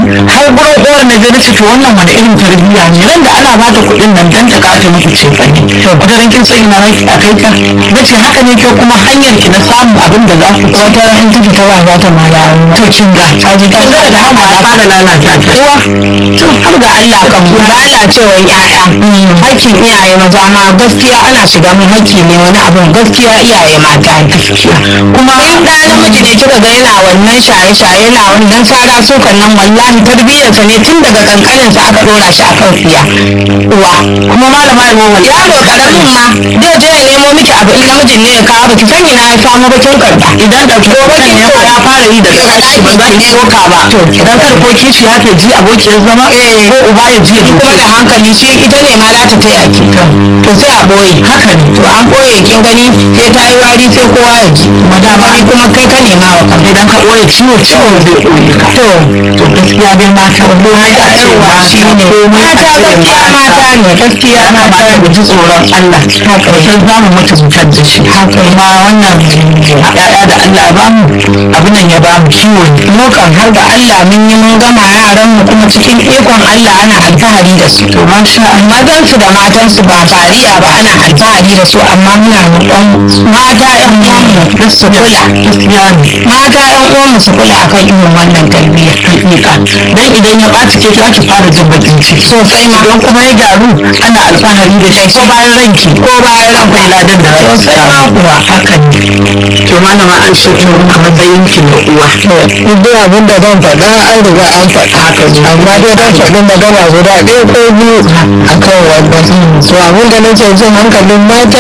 har gurin uwar na je nace to wannan wani irin tarbiyya ne nan da ana bata kuɗin nan dan ta kawo miki ce fa ne wata ran kin san ina ranki a kai ka nace haka ne ke kuma hanyar ki na samun abin da za ku wata ran in kike ta ba za ta ma dawo to kin ga ta ji ta ga da hama ya fara lalata ta uwa to har ga Allah kan mu lalacewar ƴaƴa hakkin iyaye maza ma gaskiya ana shiga mun hakki ne wani abin gaskiya iyaye mata gaskiya kuma ɗa namiji da kika ga yana wannan shaye-shaye yana wannan sara sukan nan wallahi tarbiyyarsa ne tun daga kankanin sa aka dora shi akan siya uwa kuma malama ya mawa yaro karamin ma zai je ya nemo miki abu in namijin ne ya kawo baki san ina ya samu bakin karba idan da ko bakin ne ya fara yi da sashi ba za ki soka ba to idan kar ko kishi ya ke ji abokiyar zama ko uba ya ji kuma da hankali shi ita ne ma za ta taya ki to sai a boye haka ne to an boye kin gani sai ta yi wari sai kowa ya ji madama kuma kai ka nema wa kan idan ka boye ciwo ciwo zai boye ka to to gaskiya dai mata komai a ce ba shi ne mata gaskiya mata ne gaskiya mata da ji tsoron Allah haka sai za mu mutu mutar da shi haka ma wannan ya'ya da Allah ya bamu abin nan ya bamu ciwo ne mu kan har da Allah mun yi mun gama yaran mu kuma cikin ikon Allah ana alfahari da su to masha Allah mazan su da matan su ba fariya ba ana alfahari da su amma muna roƙon mata ƴan uwanmu da su kula gaskiya ne mata ƴan uwanmu su kula akan irin wannan tarbiyya hakika dan idan ya ɓaci ke za ki fara jin bakin ciki sosai ma don kuma ya gyaru ana alfahari da shi ko bayan ranki ko bayan ran kai ladan da rai sosai ma kuwa haka ne to malama an so to a matsayin ki na uwa duk abin da zan faɗa an riga an faɗa haka ne amma dai dan faɗin magana guda ɗaya ko biyu a kan wannan so abin da nake jin hankalin mata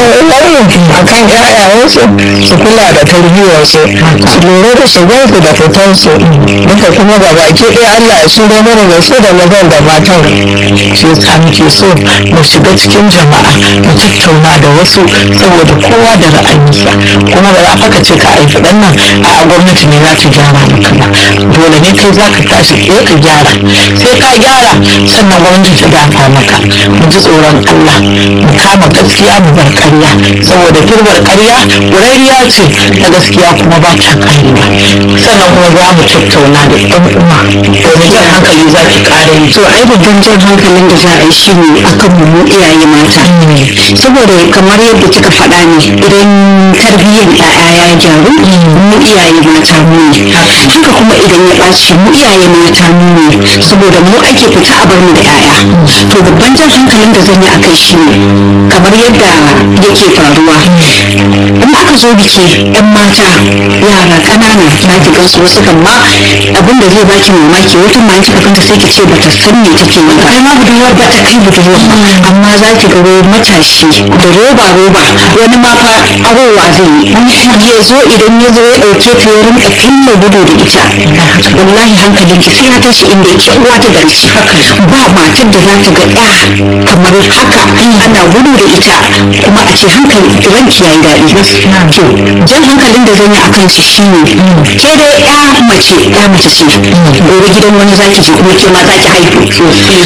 a kan ƴaƴayensu su kula da tarbiyyarsu su lura da shigarsu da fitansu duka kuma ga baki ɗaya Allah ya shirya mana da su da mazan da matan shi yasa muke so mu shiga cikin jama'a mu tattauna da wasu saboda kowa da ra'ayinsa kuma ba za ka ce ka aiki ɗan nan a gwamnati ne za ta gyara maka ba dole ne kai za ka tashi ɗaya ka gyara sai ka gyara sannan gwamnati ta dafa maka mu ji tsoron Allah mu kama gaskiya mu bar ƙarya saboda girbar ƙarya ƙurariya ce ta gaskiya kuma ba ta ƙarewa sannan kuma za mu tattauna da ɗan uwa domin jan hankali za ki ƙara yi to ai babban jan hankalin da za a yi shi ne akan mu mu iyaye mata saboda kamar yadda kika faɗa ne idan tarbiyyar ƴaƴa ya gyaru mu iyaye mata mu ne haka kuma idan ya ɓaci mu iyaye mata mu ne saboda mu ake fita a bar mu da ƴaƴa to babban jan hankalin da zan yi akai shi ne kamar yadda yake faruwa in aka zo biki yan mata yara ƙanana na ki gansu wasu kan ma abin da zai baki mamaki wata ma kika ganta sai ki ce bata san me take yi ba kai ma budurwar ba ta kai budurwar ba amma za ki ga wai matashi da roba roba wani ma fa arowa zai yi ya zo idan ya zo ya ɗauke ta ya rinka fille gudu da ita wallahi hankalin ki sai ya tashi inda yake uwa ta garci ba matar da za ta ga ɗa kamar haka ana gudu da ita kuma a ce hankali ranki yayi daɗi to jan hankalin da zan yi a kansu shine ke dai ya mace ya mace ce gobe gidan wani zaki je kuma ke ma zaki haihu to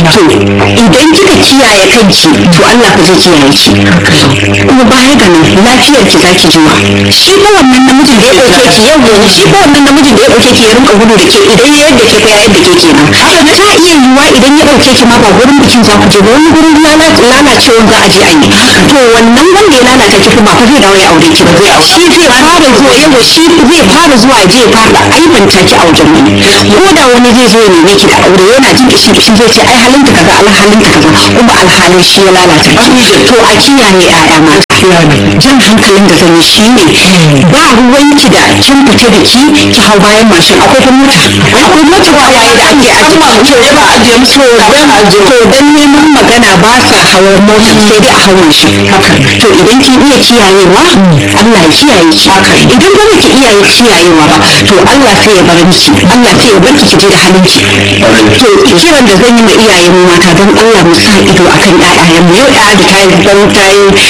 idan kika kiyaye kanki to Allah fa zai kiyaye ki kuma baya ga nan lafiyar ki zaki jima shi ko wannan namijin da ya dauke ki yau gobe shi ko wannan namijin da ya dauke ki ya rinka gudu da ke idan ya yadda ke fa ya yadda ke kenan haka ta iya yiwuwa idan ya dauke ki ma ba gurin bikin za ku je ba wani gurin lalacewa za a je a yi to wannan wanda ya lalata ki kuma fa zai dawo ya aure ki ba zai shi zai fara zuwa yawa shi zai fara zuwa ya je ya fara aibanta ki a wajen wani ko da wani zai zo ya neme ki da aure yana jin kishi kishi zai ce ai halinta kaza alhalinta kaza kuma alhalin shi ya lalata ki to a kiyaye ƴaƴa ma jan hankalin da zan yi shi ne ba ruwanki da kin fita da ki ki hau bayan mashin akwai kuma mota akwai mota ba yayi da ake ajiye to ya ba ajiye musu to dan neman magana ba sa hawan mota sai dai a hawan shi to idan kin iya kiyayewa Allah ya kiyaye ki idan ba ki iya kiyayewa ba to Allah sai ya bar miki Allah sai ya bar ki da halin ki to kiran da zan yi ma iyayen mata don Allah mu sa ido akan ƴaƴayen mu yau ƴaƴa da tayi dan tayi da zarar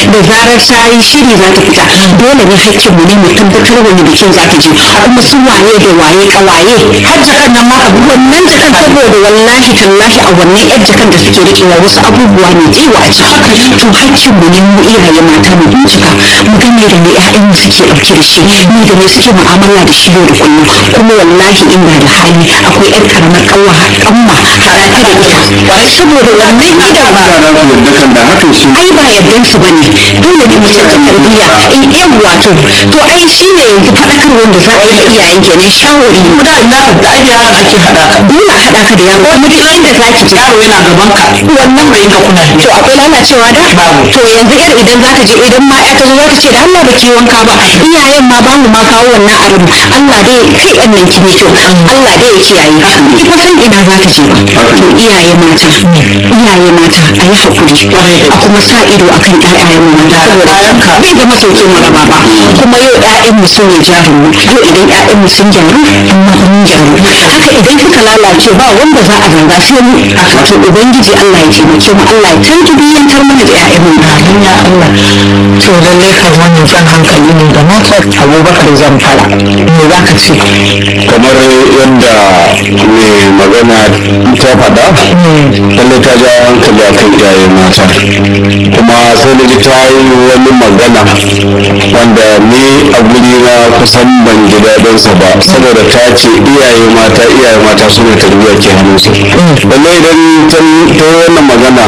zarar ta yi shiri za ta fita dole ne hakkin mu ne mu tabbatar wani bikin za ta je kuma su waye da waye kawaye har jakan nan ma abu wannan jakan saboda wallahi tallahi a wannan yar jakan da suke rikewa wasu abubuwa ne tsewa a ciki to hakkin mu ne mu iyaye mata mu bincika mu ga me da me ƴaƴan mu suke ɗauke da shi me da me suke mu'amala da shi yau da kullum kuma wallahi in ba da hali akwai ƴar karamar kanwa kanwa haɗa ta da ita saboda wannan gidan ba da hakan shi ai ba yardan su bane dole ne mu saka tarbiyya in yan wato to ai shine yanzu faɗakar wanda za a yi da iyayen kenan shawari da ina da ai yaran ake haɗa ka dole a haɗa ka da yaro kuma duk inda za ki je yaro yana gaban ka wannan bai ka kuna to akwai lalacewa da to yanzu yar idan za ka je idan ma ya ta zo za ta ce da Allah ba ki wanka ba iyayen ma ba mu ma kawo wannan arin Allah dai kai ɗan nan ki ne to Allah dai ya kiyaye ki fa san ina za ta je ba to iyaye mata iyaye mata a yi hakuri a kuma sa ido akan ƴaƴayen mu mata saboda bai zama sauƙin mu raba ba kuma yau ƴaƴan mu sun ne jarin mu yau idan ƴaƴan mu sun gyaru amma mun gyaru haka idan kika lalace ba wanda za a zanga sai mu to ubangiji Allah ya taimake mu Allah ya tarbiyyantar mana da ƴaƴan mu amin ya Allah to lalle kan wannan jan hankali ne ga mata Abubakar Zamfara me za ka ce kamar yadda mai magana ta faɗa lalle ta ja hankali akan iyaye mata kuma sai da ji ta yi wani magana wanda ni a guri na kusan ban ji daɗinsa ba saboda ta ce iyaye mata iyaye mata suna tarbiyya ke hannunsu lalle idan ta yi wannan magana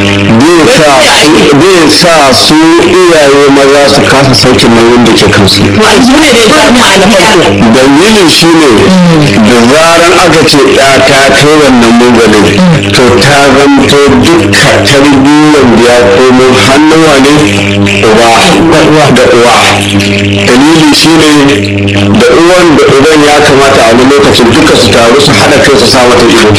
zai sa su iyaye maza su kasa sauke nauyin da ke kansu dalilin shi ne da zaran aka ce ya ta kai wannan mugalin to ta zanto duka tarbiyyar da ya komo hannun wane uba da uwa dalili shi ne da uwan da uban ya kamata a wani lokacin duka su taru su haɗa kai su sa mata ido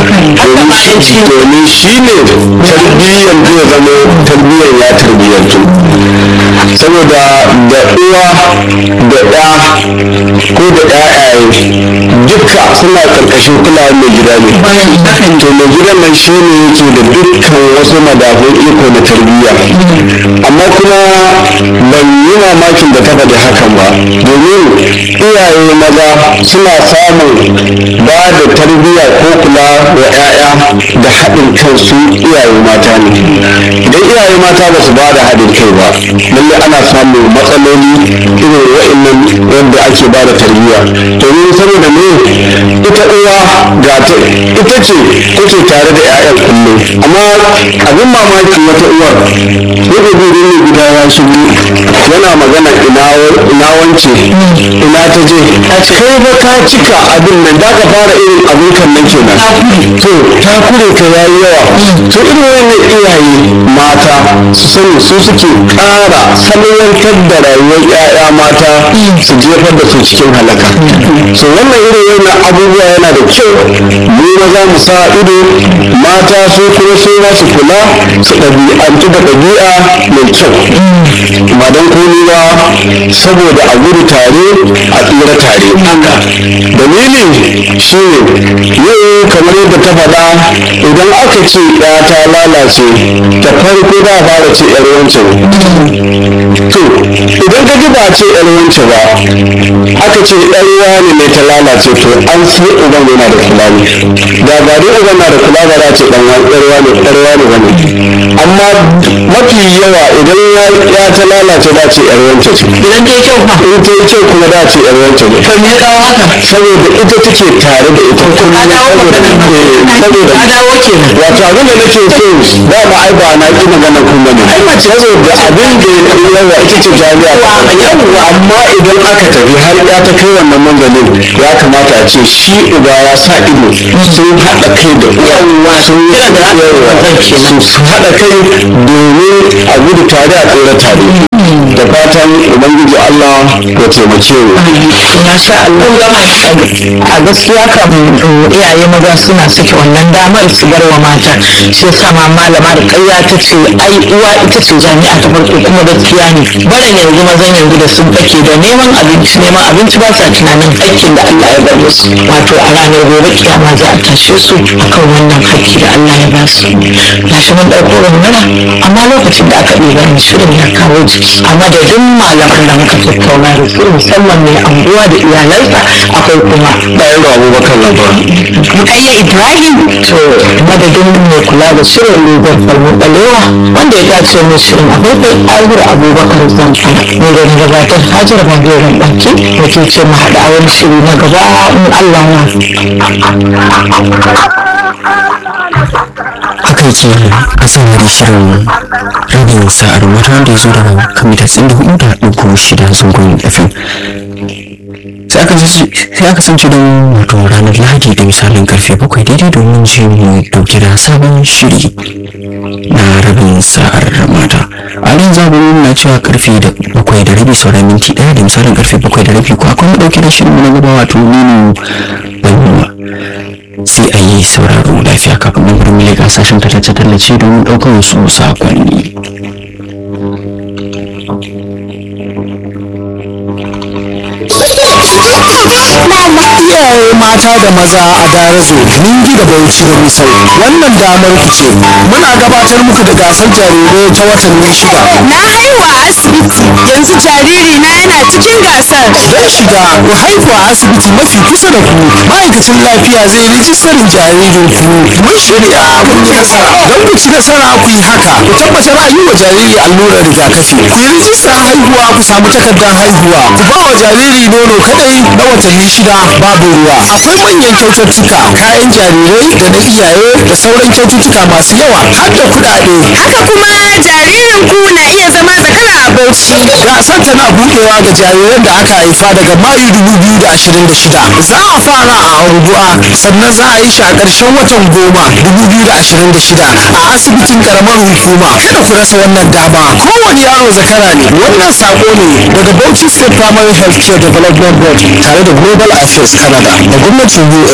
domin shi ne tarbiyyar zai zama tarbiyyar ya tarbiyyantu saboda da uwa da ɗa ko da ƴaƴaye duka suna ƙarƙashin kulawar mai gida ne to mai gidan nan shi ne yake da dukkan wasu madafun iko na tarbiyya amma kuma ban yi mamakin da ta faɗi hakan ba domin iyaye maza suna samun ba da tarbiyya ko kula wa 'ya'ya da haɗin kansu iyaye mata ne idan iyaye mata ba su ba da haɗin kai ba lallai ana samun matsaloli irin wa'annan wanda ake ba da tarbiyya domin saboda me ita uwa ga ta ita ce take tare da 'ya'yan kullum amma abin mamaki wata uwar yadda zai ne gida ya shigo yana magana ina wance ina ta je kai ba ka cika abin nan da ka fara irin abin kan nan kenan to ta kure ka yayi yawa to irin wannan iyaye mata su sani su suke ƙara salwantar da rayuwar 'ya'ya mata su jefar da su cikin halaka so wannan irin wannan abubuwa yana da kyau mu maza mu sa ido mata su kuma su ma su kula su ɗabi'antu da ɗabi'a mai kyau ba don komi ba saboda a gudu tare a tsira tare dalili shi ne yau kamar yadda ta faɗa idan aka ce ya ta lalace da farko za a fara ce yar wancan to idan ka ji ba ce yar wancan ba aka ce yar wani ne ta lalace to an sai uban yana da kula ne da ba dai uban na da kula ba za a ce dan yar wani yar wani bane amma mafi yawa idan ya ta lalace da ce yar wancan ce idan ta yi kyau fa in ta yi kyau kuma da ce yar wancan ne to me ya kawo haka saboda ita take tare da ita kuma ka dawo saboda ka saboda dawo kenan wato abin da nake so ba ma ai ba na ki magana kuma ne ai mace saboda abin da yawa ita ce jami'a yawa amma idan aka tafi har ya ta kai wannan manzalin ya kamata a ce shi uba ya sa ido sun haɗa kai da uwa sun yi yawa su haɗa kai domin a gudu tare a tsira tare da fatan ubangiji Allah ya taimake mu masha Allah a gaskiya kam iyaye maza suna sake wannan damar su bar wa mata shi yasa ma malama da ƙarya ta ce ai uwa ita ce jami'a ta farko kuma gaskiya ne barin yanzu mazan yanzu da sun fake da neman abinci neman abinci ba sa tunanin hakkin da Allah ya bar musu wato a ranar gobe kiyama za a tashe su akan wannan hakki da Allah ya ba su gashi mun ɗauko wannan amma lokacin da aka ɗiba ni shirin ya kawo jiki a madadin malaman da muka tattauna da su musamman mai anguwa da iyalansa akwai kuma bayan da abubakar labar Rukayya Ibrahim to madadin mai kula da shirin Lugar Falmu Balewa wanda ya dace mu shirin akwai Ahir Abubakar Zamfara ne da na gabatar Hajar Bangoren Baki da ke ce mu haɗa wani shiri na gaba in Allah ya haka yake a saurari shirin rabin sa'ar wata wanda ya zo daga kamita tsin da hudu da ɗauko shida zangon fm sai aka sai aka sanci don wato ranar lahadi da misalin karfe bakwai daidai domin ji mu dauke da sabon shiri na rabin sa'ar mata a nan za mu nuna cewa karfe da bakwai da rabi sauran minti ɗaya da misalin karfe bakwai da rabi ko akwai mu dauke da shirin na gaba wato nino bayyana sai a yi sauraro lafiya kafin nan birnin leƙa sashen tallace-tallace domin ɗaukar wasu sakonni. iyaye mata da maza a darazo ningi da bauchi da misau wannan damar ku ce muna gabatar muku da gasar jarirai ta watanni shida Na haihu a asibiti yanzu jariri na yana cikin gasar. don shiga ku haihu a asibiti mafi kusa da ku ma'aikacin lafiya zai rijistarin jaririn ku mun shirya mun yi nasara don ku ci nasara ku yi haka ku tabbatar an yi wa jariri allurar rigakafi ku yi rijistar haihuwa ku samu takardar haihuwa ku ba wa jariri nono kadai na watanni shida babu ruwa akwai manyan kyaututtuka kayan jarirai da na iyaye da sauran kyaututtuka masu yawa har da kuɗaɗe Haka kuma jaririn ku na iya zama zakara a Bauchi. gasar tana buɗewa ga jariran da aka haifa daga mayu 2026 za a fara a anguwa sannan za a yi shi a ƙarshen watan goma 2026 a asibitin karamar hukuma kada ku rasa wannan dama kowane yaro zakara ne wannan sako ne daga bauchi state primary health care development board tare da global affairs canada da gwamnatin us